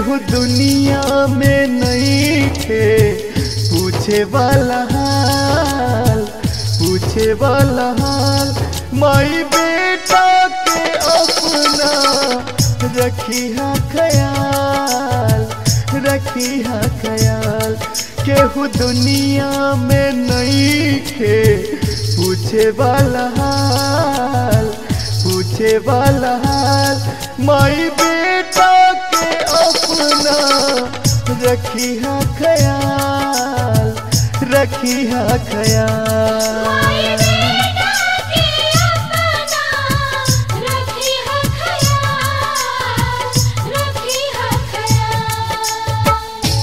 केहू दुनिया में नहीं थे पूछे वाला हाल पूछे वाला हाल माई बेटा के अपना रखी हा ख्याल रखी हा ख्याल केहू दुनिया में नहीं थे पूछे वाला हाल पूछे वाला हाल माई बेटा के अपना रखी हा ख्याल रखी हा ख्याल बेटा के अपना रखी है ख्याल रखी है ख्याल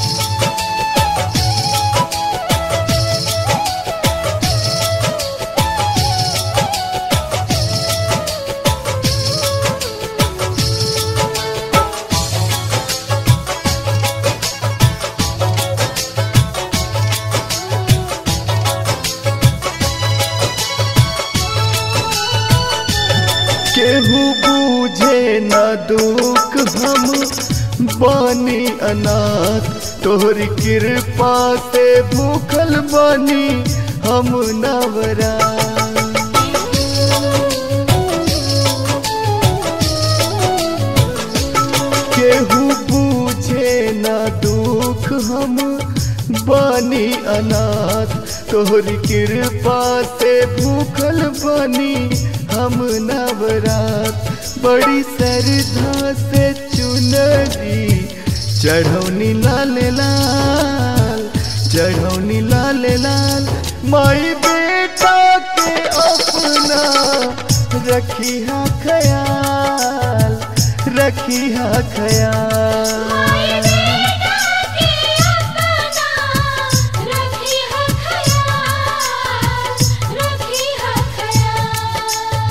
केहू बूझे न दुख हम बानी अनाथ तोहरी कृपा से भूखल बानी हम नवरा केहू बूझे न दुख हम बानी अनाथ तोहरी कृपा से भूखल बानी हम नवरात बड़ी श्रद्धा से चुनरी चढ़ौनी लाल लाल चढ़ौनी लाल लाल माई बेटा के अपना रखी हा ख्याल रखी हा ख्याल बेटा के अपना रखी है ख्याल रखी है ख्याल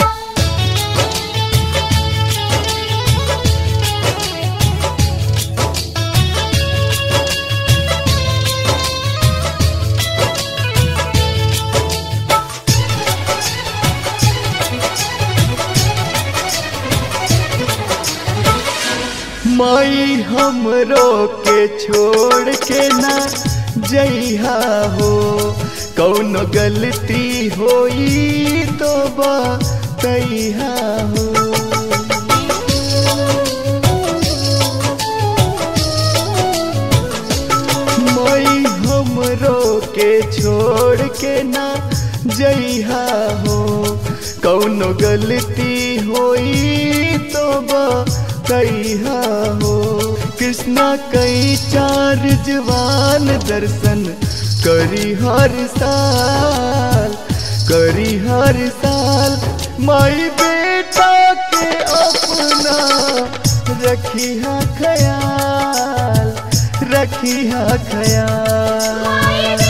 माई हमरो के छोड़ के ना जइहा हो कौनो गलती होई तो बतइहा हो माई हमरो के छोड़ के ना जइहा हो कौनो गलती होई तो बतइहा हो कृष्णा कई चार जवान दर्शन करी हर साल करी हर साल माई बेटा के अपना रखी हा ख्याल रखी हा ख्याल